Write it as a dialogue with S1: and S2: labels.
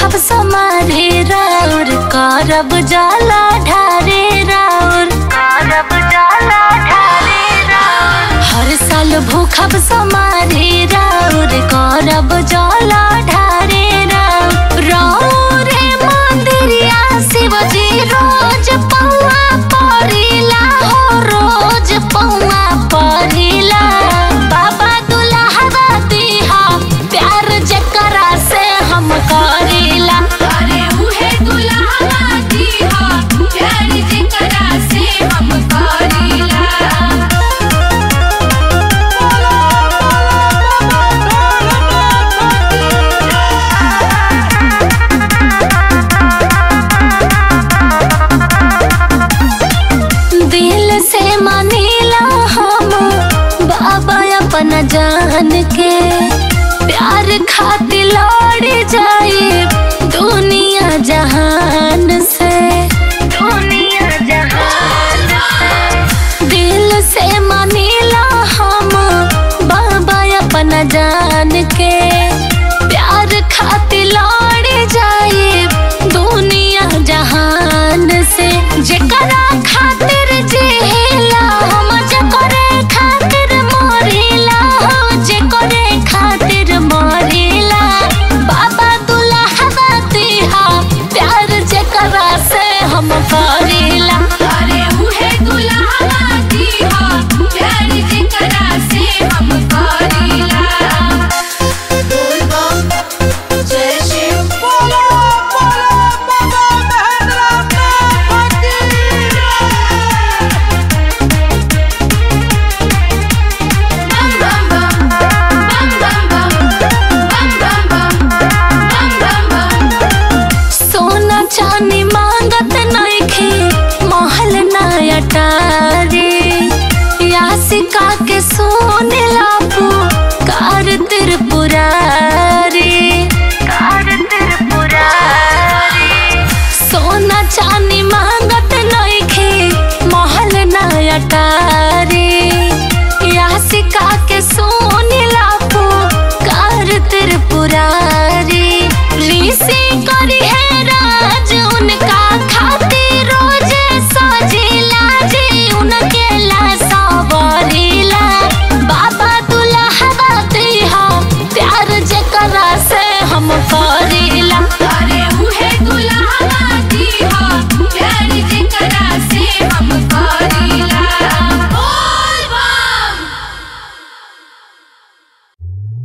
S1: भूखब समारे राउर करब जाला ढारे राउर करब जाला ढारे राउर हर साल भूखब समारे राउर करब जाला ढारे राउर राउर मंदिरिया शिवजी रोज पौआ परिला हो रोज पौआ परिला बाबा दुल्हा दिहा प्यार जकरा से हम करीला
S2: अरे उहे दुल्हा दीहा प्यार जेकरा से हम करीला
S1: दिल से मानीला हम बाबा अपना जान के प्यार खातिर लड़ जाए दुनिया जहान से दुनिया जहान से दिल से मानीला हम बाबा अपना जान के प्यार खातिर लड़ जाए दुनिया जहान से जेकरा खातिर जिला हम जेकरे खातिर मरिला हो जेकरे खातिर मरिला बाबा दुल्हा दिहा प्यार जेकरा से हम करीला
S2: अरे उहे दुल्हा दीहा प्यार जेकरा से हम करीला बोल बम जय शिव
S3: बोलो बोलो बाबा महेंद्रनाथ की
S2: बम बम बम बम बम बम बम बम बम बम बम
S1: सोना चांदी मांगत नइखे महल नया टारे यासिका के सोने लापू कार त्रिपुरारी कार त्रिपुरारी सोना चांदी मांगत नइखे महल नया टारे यासिका के सोने लापू कार त्रिपुरारी ऋषि करी है राज उनका खातिर रोज सजिला जी उनके ला सवरिला बाबा दुल्हा दिहा प्यार जेकरा से हम